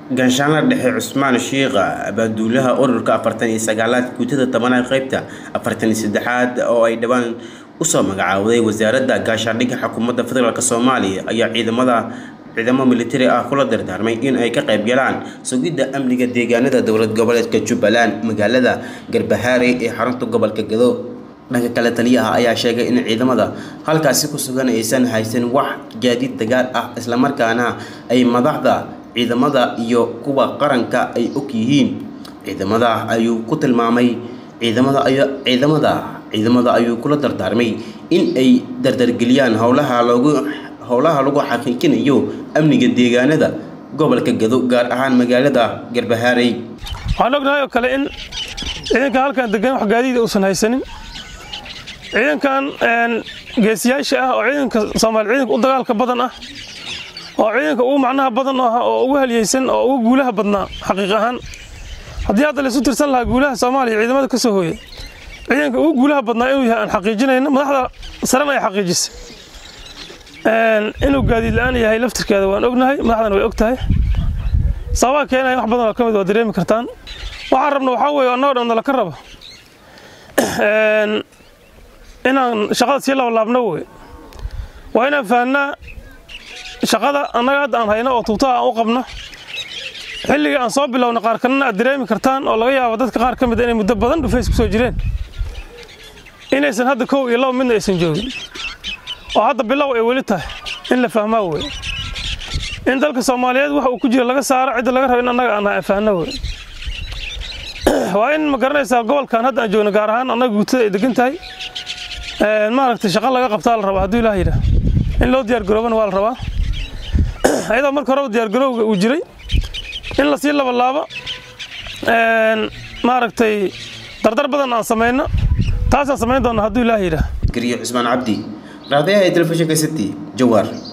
ganshaanla dhexe cusmaan shiikha abaaduulaha ururka afartan iyo sagaalaad guutada tobanaad qeybta afartan iyo saddexaad oo ay dhowaan usoo magacaawday wasaaradda gaashaandhigga xukuumadda federaalk soomaaliya ayaa ciidamada ciidamo militari ah kula dardaarmay in ay ka qayb galaan sugidda amniga deegaanada dowlad goboleedka jubbaland magaalada garbahaare ee xarunta gobolka gado dhanka kale taliyaha ayaa sheegay in ciidamada halkaasi ku sugan aysan haysan wax gaadiid dagaal ah islamarkaana ay madaxda ciidamada iyo kuwa qaranka ay og yihiin ciidamada ayuu ku tilmaamay ciidamada ay ciidamada ciidamada ayuu kula dardaarmay in ay dardargeliyaan howlaha loogu howlaha lagu xaqiijinayo amniga deegaanada gobolka gado gaar ahaan magaalada garbahaarey waxaan ognahay oo kale in ciidankan halkan degan wax gaadiida uusan haysanin ciidankan geesiyaasha ah oo ciidanka soomaali ciidanka u dagaalka badan ah oo ciidanka ugu macnaha badan ah oo ugu halyeysan oo ugu guulaha badnaa xaqiiq ahaan haddii hadda laysu tirsan lahaa guulaha soomaaliya ciidamada ka soo hooya ciidanka ugu guulaha badnaa inuu yahay aan xaqiijinayno madaxda sarena ay xaqiijisay inuu gaadiid la-aan yahay laftirkeeda waan ognahay madaxdana way og tahay sababaa keenaya wax badan oo ka mid waa dareemi kartaan waxaan rabna waxaa weeye annagoo dhan nala ka rabo inaan shaqada sii labalaabno wey waa inaan fahnaa shaqada annaga hadda aan hayno oo tuutaha aan u qabno xilligii aan soo bilowna qaar kalena aad dareemi kartaan oo laga yaabo dadka qaar ka mid inay muddo badan dhufays ku soo jireen inaysan hadda kow iyo laba midna aysan joogin oo hadda bilow ay weli tahay in la fahmaa wey in dalka soomaaliyeed waxa uu ku jira laga saaro cidda laga rabo in annaga aan fahno wey waa in ma garanaysaa gobolkan hadda aan joogno gaar ahaan annaga guutada ay degan tahay maaragtay shaqo laga qabtaa la rabaa hadduu ilaah yidhaah in loo diyaargaroobana waa la rabaa ayadoo marka horeba diyaargarowga uu jiray in lasii labalaabo maaragtay dardar badan aan samayno taasaan samayn doona hadduu ilaah yidhaah gariyo cusmaan cabdi raadayaha ee telefishinka city jawaar